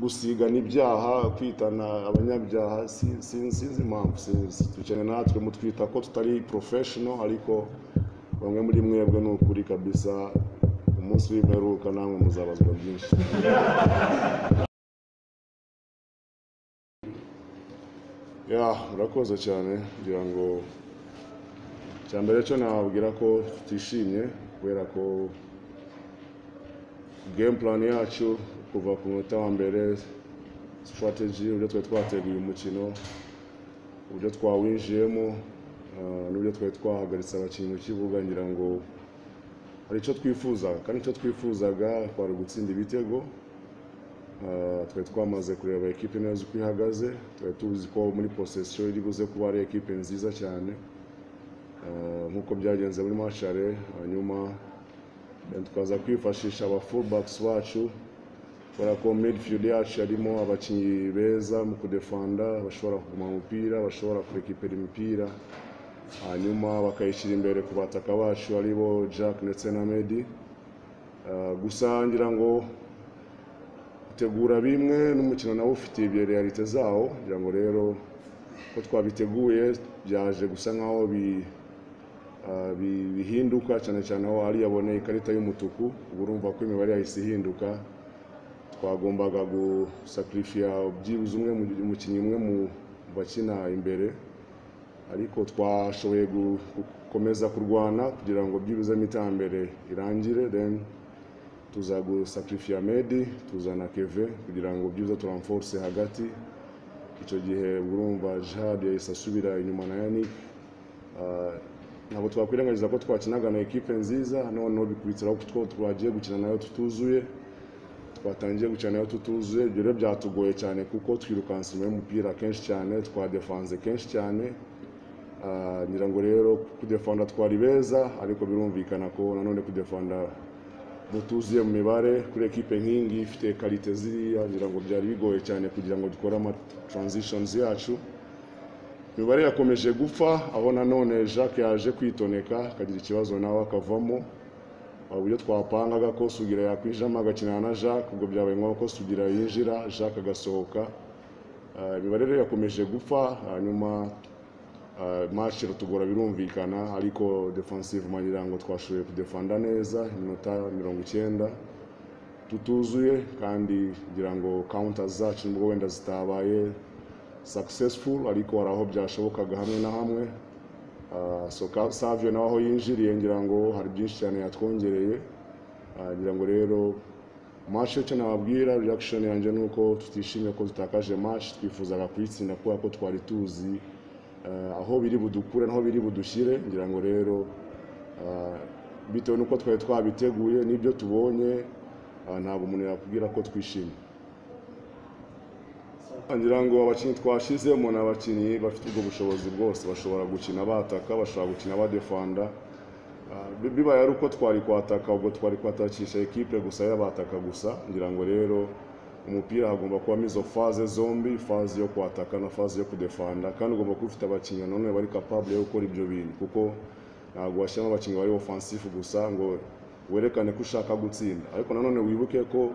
gusigana ibyaha kwitana abanyabyaha sinzi impamvu dukeneye natwe mutwita ko tutari porofeshono ariko bamwe muri mwebwe ni ukuri kabisa umunsi w'imperuka namwe muzabazwa byinshi ya murakoze cyane kugira ngo cya mbere cyo nababwira ko tutishimye kubera ko game plan yacu kuva ku munota wa mbere strategy uburyo twari twateguye umukino uburyo twawinjiyemo ah, n'uburyo twari twahagaritse abakinnyi mu kibuga ngira ngo hari icyo twifuzaga kandi icyo twifuzaga kwari ugutsinda ibitego Ah, twari twamaze kureba ekipe neza uko ihagaze twari tuzi ko muri posesiyo iri buze kuba ari ekipe nziza cyane Ah, nk'uko byagenze muri mashare hanyuma eh, tukaza kwifashisha aba fullbacks bacu kubera ko midfield yacu yarimo abakinnyi beza mu kudefanda bashobora kuguma mu mupira bashobora kurekipera imipira hanyuma bakayishyira imbere ku bataka bacu ari bo jack ndetse na medi Eh, gusa ngira ngo gutegura bimwe n'umukino nawo ufite ibyo realite zawo kugira ngo rero ko twabiteguye byaje gusa nkaho bi- ah, bi- bihinduka cyane cyane aho ari yaboneye ikarita y'umutuku ubu urumva ko imibare yahise ihinduka twagombaga gusakirifiya byibuze umwe mu- umukinnyi umwe mu mu bakina imbere ariko twashoboye gu- gukomeza kurwana kugira ngo byibuze n'iterambere irangire then tuza gusakirifiya medi tuzana keve kugira ngo byibuze turamforce hagati icyo gihe urumva jihad yahise asubira inyuma na yanik Ah, ntabwo twakwirengagiza ko twakinaga na ekipe nziza noneho bikurikiraho ko two twagiye gukina nayo tutuzuye twatangiye gukina nayo tutuzuye ibyo rero byatugoye cyane kuko twirukanse inyuma y'umupira kenshi cyane twadefanze kenshi cyane Ah, ngira ngo rero kudefanda twari beza ariko birumvikana ko nanone kudefanda mutuzuye mu mibare kuri ekipe nk'ingi ifite karite ziriya ngira ngo byari bigoye cyane kugira ngo dukore ama transitions yacu imibare yakomeje gupfa aho nanone jacques yaje kwitoneka akagira ikibazo nawe akavamo hari uburyo twapangaga ko sugira yakwinjiramo agakinana na jacques ubwo byabaye ngombwa ko sugira yinjira jacques agasohoka Ah, imibare rero yakomeje gupfa hanyuma match iratugora birumvikana ariko defensive ngira ngo twashoboye kudefanda neza iminota mirongo icyenda tutuzuye kandi ngira ngo counters zacu nubwo wenda zitabaye successful ariko hari aho byashobokaga hamwe na hamwe Ah, so Ka- savio nawe aho yinjiriye ngira ngo hari byinshi cyane yatwongereye Ah, ngira ngo rero match icyo nababwira reaction yanjye ni uko tutishimye ko tutakaje match twifuzaga kuyitsinda kubera ko twari tuzi Eh, aho biri budukure naho biri budushyire ngira ngo rero eh, bitewe n'uko twari twabiteguye n'ibyo tubonye eh, ntabwo umuntu yakubwira ko twishimye ngira ngo abakinnyi twashyizemo ni abakinnyi bafite ubwo bushobozi bwose bashobora gukina bataka bashobora gukina badefanda Eh, bi- bibaye ari uko twari kwataka ubwo twari kwatakisha ekipe gusa y'abataka gusa ngira ngo rero umupira hagomba kubamo izo faze zombi faze yo kwataka na faze yo kudefanda kandi ugomba kuba ufite abakinnyi nanone bari capable yo gukora ibyo bintu kuko ntabwo washyiramo abakinnyi bari offensif gusa ngo werekane ko ushaka gutsinda ariko nanone wibuke ko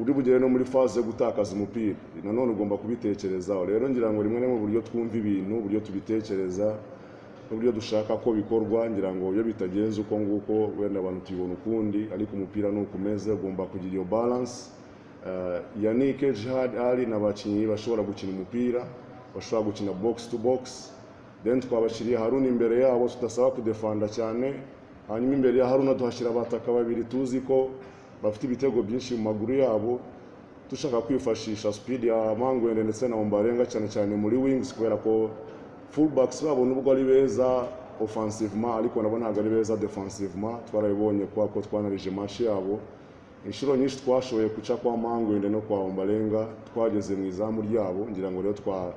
uri bugere no muri faze yo gutakaza umupira nanone ugomba kubitekerezaho rero ngira ngo rimwe na rimwe uburyo twumva ibintu uburyo tubitekereza n'uburyo dushaka ko bikorwa ngira ngo iyo bitagenze uko nguko wenda abantu tubibona ukundi ariko umupira ni uko umeze ugomba kugira iyo balance Eh, Yannick Jihad Ali ni abakinnyi bashobora gukina umupira bashobora gukina box to box then twabashyiriye Haruna imbere yabo tudasaba kudefanda cyane hanyuma imbere ya Haruna tuhashyira abataka babiri tuzi ko bafite ibitego byinshi mu maguru yabo dushaka kwifashisha speed ya Mangwende ndetse na Ombarenga cyane cyane muri wings kubera ko fullbacks babo nubwo ari beza offensivement ariko nabo ntabwo ari beza defensivement twarabibonye kubera ko twanarije match yabo inshuro nyinshi twashoboye guca kwa mangwende no kwa ombarenga twageze mu izamu ryabo ngira ngo rero twa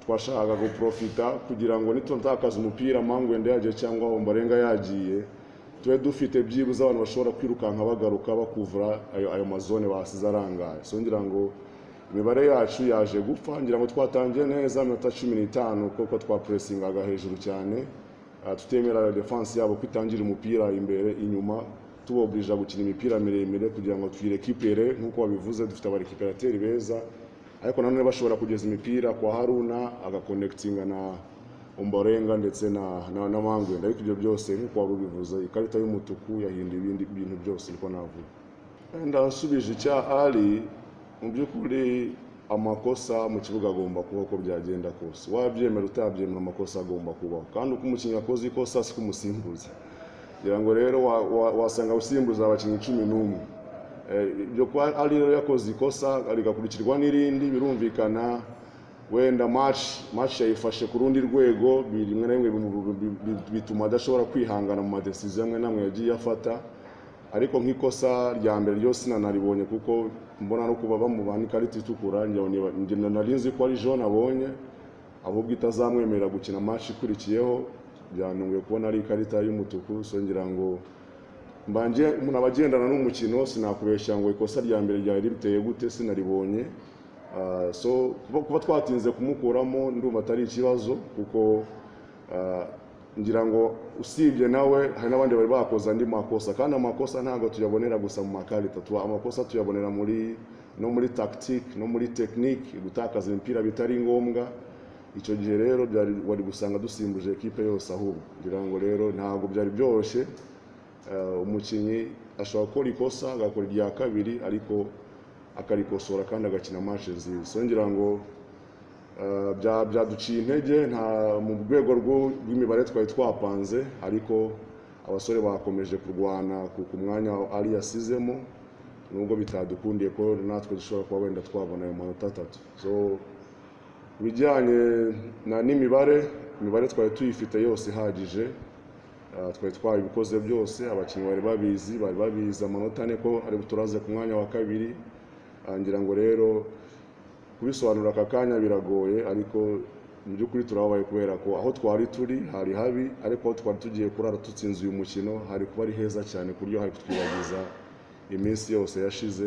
twashakaga guprofita kugira ngo nitutakaza umupira mangwende yagiye cyangwa ombarenga yagiye tube dufite byibuze abantu bashobora kwirukanka bagaruka bakuvura ayo, ayo mazone basize arangaye so ngira ngo imibare yacu yaje gupfa ngira ngo twatangiye neza iminota cumi n'itanu kuko twapuresingaga hejuru cyane Ah, tutemera defense yabo kwitangira umupira imbere inyuma tubobwiriza gukina imipira miremire kugira ngo tuyirekuipere nk'uko babivuze dufite abarekiperateri beza ariko nanone bashobora kugeza imipira kwa haruna agakonekitinga na umborenga ndetse na na, na mangwe ariko ibyo byose nk'uko wari ubivuze ikarita y'umutuku yahinduye ibindi bintu byose niko navuga ndasubije icya ali mu by'ukuri amakosa mu kibuga agomba kuba uko byagenda kose wabyemera utabyemera amakosa agomba kubaho kandi uko umukinnyi akoze ikosa siko umusimbuza ngira ngo rero wa- wa- wasanga usimbuza abakinnyi cumi n'umwe Eh, ibyo kuba ari rero yakoze ikosa rigakurikirwa n'irindi birumvikana wenda match match yayifashe ku rundi rwego bi- rimwe na rimwe bimu- bi- bi- bituma adashobora kwihangana mu madesiziyo amwe n'amwe yagiye afata ariko nk'ikosa rya mbere ryo sinanaribonye kuko mbona no kuba bamubaha n'ikarita itukura ngira ngo niba- ngira ngo nari nzi ko ari jaune abonye ahubwo itazamwemerera gukina match ikurikiyeho byantunguye kubona ari ikarita y'umutuku so ngira ngo mbanje umuntu abagendana n'umukino sinakubeshya ngo ikosa rya mbere ryari riteye gute sinaribonye Ah, so kuba, kuba twatinze kumukuramo ndumva atari ikibazo kuko ah, ngira ngo usibye nawe hari n'abandi bari bakoze andi makosa kandi amakosa ntabwo tuyabonera gusa mu makarita tuba amakosa tuyabonera muri no muri tactique no muri technique gutakaza imipira bitari ngombwa icyo gihe rero byari wari gusanga dusimbuje ekipe yose ahubwo ngira ngo rero ntabwo byari byoroshye Eh, umukinnyi ashobora gukora ikosa agakora irya kabiri ariko akarikosora kandi agakina mashe nziza so ngira ngo eh, bya- byaduciye intege nta mu rwego rw'u- rw'imibare twari twapanze ariko abasore bakomeje kurwana ku ku mwanya ari yasizemo nubwo bitadukundiye ko natwe dushobora kuba wenda twabona ayo manota atatu so ibijyanye na n'imibare imibare twari tuyifite yose ihagije Ah, twari twabikoze byose abakinnyi bari babizi bari babizi amanota ane ko ari buturaze ku mwanya wa kabiri Ah, ngira ngo rero kubisobanura aka kanya biragoye ariko mu by'ukuri turababaye kubera ko aho twari turi hari habi ariko aho twari tugiye kurara dutsinze uyu mukino hari kuba ari heza cyane ku buryo hari kutwibagiza iminsi yose yashize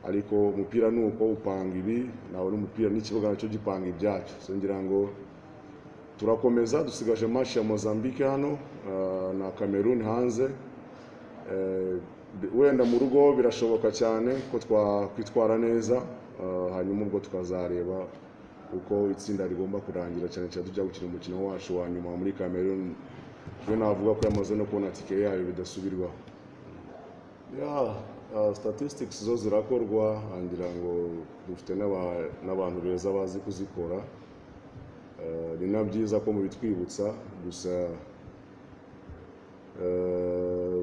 ariko umupira ni uko upanga ibi nawe n'umupira n'ikibuga nacyo gipanga ibyacyo so ngira ngo turakomeza dusigaje match ya Mozambique hano ah, na Cameroon hanze Eh, wenda mu rugo birashoboka cyane ko twakwitwara neza ah, hanyuma ubwo tukazareba uko itsinda rigomba kurangira cyane cyane tujya gukina umukino wacu wa nyuma muri Cameroon we navuga ko yamaze no kubona tike yayo bidasubirwaho ya uh, statistics zo zirakorwa ngira ngo dufite n'aba- n'abantu beza bazi kuzikora Eh, ni na byiza ko mubitwibutsa gusa eh,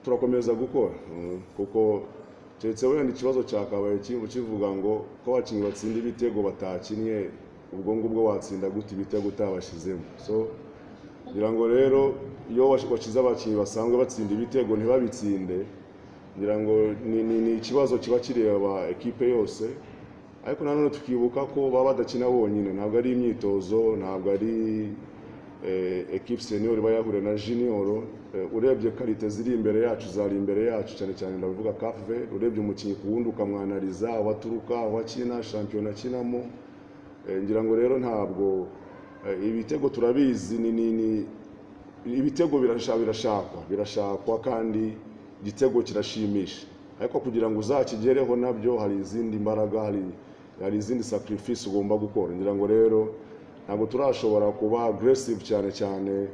turakomeza gukora mm, kuko keretse wenda ikibazo cyakabaye ki- kivuga ngo ko abakinnyi batsinda ibitego batakinnye ubwo ngubwo watsinda gute ibitego utabashyizemo so ngira ngo rero iyo wash- washize abakinnyi basanzwe batsinda ibitego ntibabitsinde ngira ngo ni, ni, ni ikibazo kiba kireba ekipe yose ariko nanone tukibuka ko baba badakina bonyine ntabwo ari imyitozo ntabwo ari eh, ekipe senior iba yahure na junior eh, urebye karite ziri imbere yacu zari imbere yacu cyane cyane ndabivuga kave urebye umukinnyi ku wundi ukamwanariza aho aturuka aho akina shampiyona akinamo Eh, ngira ngo rero ntabwo eh, ibitego turabizi ni ni ni ibitego birasha- birashakwa birashakwa kandi igitego kirashimisha ariko kugira ngo uzakigereho nabyo hari izindi mbaraga hari hari izindi sacrifice ugomba gukora ngira ngo rero ntabwo turashobora kuba aggressive cyane cyane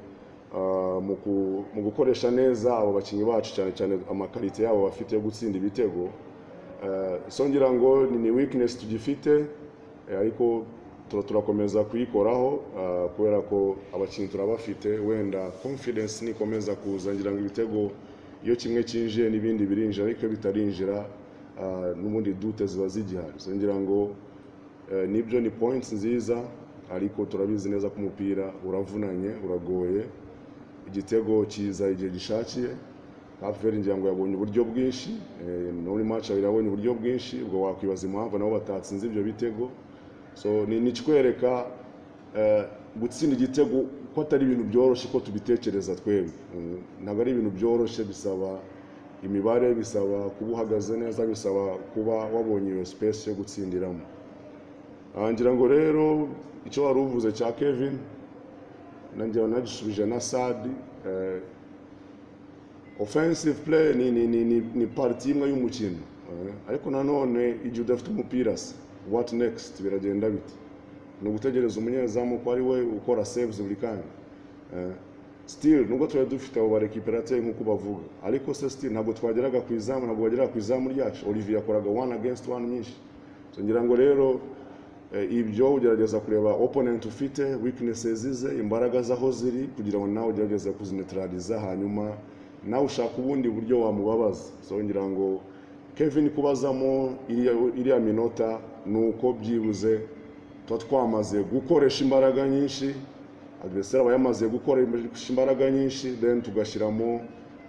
ah, mu ku- mu gukoresha neza abo bakinnyi bacu cyane cyane amakarite yabo bafite yo gutsinda ibitego Eh, so ngira ngo ni- ni weakness tugifite eh, ariko tura- turakomeza kuyikoraho ah, kubera ko abakinnyi turabafite wenda confidence nikomeza kuza ngira ngo ibitego iyo kimwe cyinjiye n'ibindi birinjira ariko iyo bitarinjira ah, n'ubundi dute ziba zigihari so ngira ngo eh, nibyo ni points nziza ariko turabizi neza ko umupira uravunanye uragoye igitego kiza igihe gishakiye haferi ngira ngo yabonye uburyo bwinshi eh, muri match abiri yabonye uburyo bwinshi ubwo wakwibaza impamvu nabo batatsinze ibyo bitego so ni ni ikikwereka eh, gutsinda igitego ko atari ibintu byoroshye ko tubitekereza twebwe Mm, ntabwo ari ibintu byoroshye bisaba imibare bisaba kuba uhagaze neza bisaba kuba wabonye iyo space yo gutsindiramo Ah, ngira ngo rero icyo wari uvuze cya kevin nanjye nagisubije na sadi eh, offensive play ni ni ni, ni, ni parti imwe y'umukino eh, ariko nanone igihe udafite umupira se what next biragenda bite ni ugutegereza umunyezamu ko ari we ukora saves buri kanya eh, still nubwo tuba dufite abo barekiperateur nk'uko bavuga ariko se still ntabwo twageraga ku izamu ntabwo bageraga ku izamu ryacu Olivier yakoraga one against one nyinshi so ngira ngo rero eh, ibyo ugerageza kureba opponent ufite weaknesses ze imbaraga zaho ziri kugira ngo nawe ugerageze kuzineutraliza hanyuma nawe ushaka ubundi buryo wamubabaza so ngira ngo Kevin kubazamo iriya iriya minota ni uko byibuze tuba twamaze gukoresha imbaraga nyinshi agresera aba yamaze gukoresha imbaraga nyinshi then tugashyiramo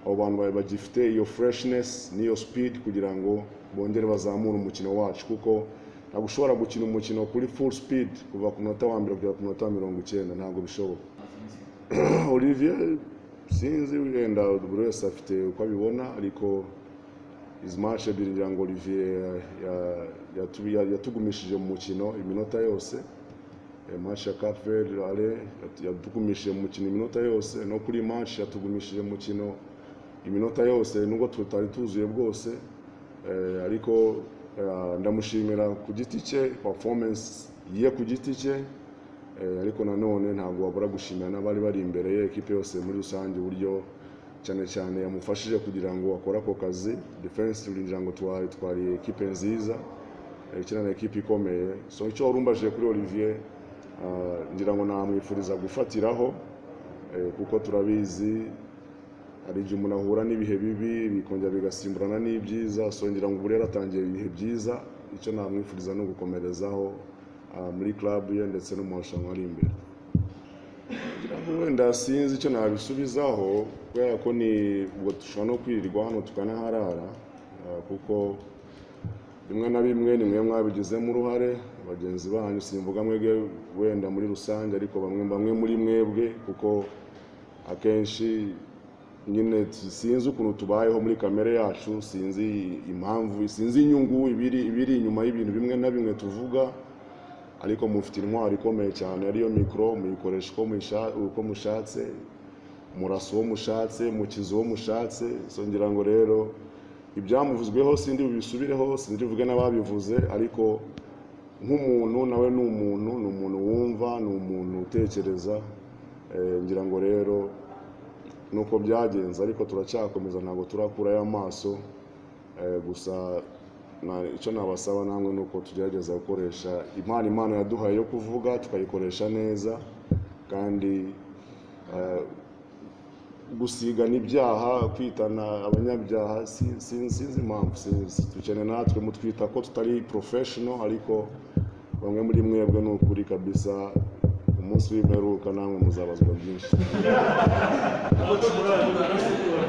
abo bantu ba- bagifite iyo freshness n'iyo speed kugira ngo bongere bazamure umukino wacu kuko ntabwo ushobora gukina umukino kuri full speed kuva ku munota wa mbere kugera ku munota wa mirongo icyenda ntabwo bishoboka Olivier sinzi wenda buri wese afite uko abibona ariko izi match ebyiri ngira ngo Olivier ya- yatu- ya- yatugumishije mu mukino iminota yose Eh, match ya Cape Verde ale yatu- yatugumishije mu mukino iminota yose no kuri match yatugumishije mu mukino iminota yose nubwo tutari tuzuye bwose eh, ariko eh, ndamushimira ku giti cye performance ye ku giti cye Eh, ariko nanone ntabwo wabura gushimira n'abari bari imbere ye ekipe yose muri rusange uburyo cyane cyane yamufashije kugira ngo akore ako kazi defense ngira ngo twari twari ekipe nziza eh, ikinana ekipe ikomeye so icyo wari umbajije kuri Olivier ah, ngira ngo namwifuriza gufatiraho eh, kuko turabizi hari igihe umuntu ahura n'ibihe bibi bikongera bigasimburana n'ibyiza so ngira ngo ubu rero atangiye ibihe byiza icyo namwifuriza ni ugukomerezaho ah, muri club ye ndetse no mu marushanwa ari imbere ngira ngo wenda sinzi icyo nabisubizaho kubera ko ni ubwo dushobora no kwirirwa hano tukanaharara ah, kuko bimwe na bimwe ni mwe mwabigizemo uruhare bagenzi banyu simvuga mwebwe wenda muri rusange ariko bamwe bamwe muri mwebwe kuko akenshi nyine sinzi ukuntu tubayeho muri kamere yacu sinzi impamvu sinzi inyungu ibiri ibiri inyuma y'ibintu bimwe na bimwe tuvuga ariko mufite intwaro ikomeye cyane ariyo mikoro muyikoresha uko musha- uko mushatse murasa uwo mushatse mukiza uwo mushatse so ngira ngo rero ibyamuvuzweho sindi bubisubireho sindi buvuge n'ababivuze ariko nk'umuntu nawe ni umuntu ni umuntu wumva ni umuntu utekereza Eh, ngira ngo rero nuko byagenze ariko turacyakomeza ntabwo turakura y'amaso Eh, gusa na- icyo nabasaba namwe ni uko tugerageza gukoresha impano imana yaduhaye yo kuvuga tukayikoresha neza kandi eh, gusigana ibyaha kwitana abanyabyaha si- si- sinzi impamvu sinzi. dukeneye natwe mutwita ko tutari professional ariko bamwe muri mwebwe ni ukuri kabisa umunsi w'imperuka namwe muzabazwa byinshi Umutima uravuga, nasubiye.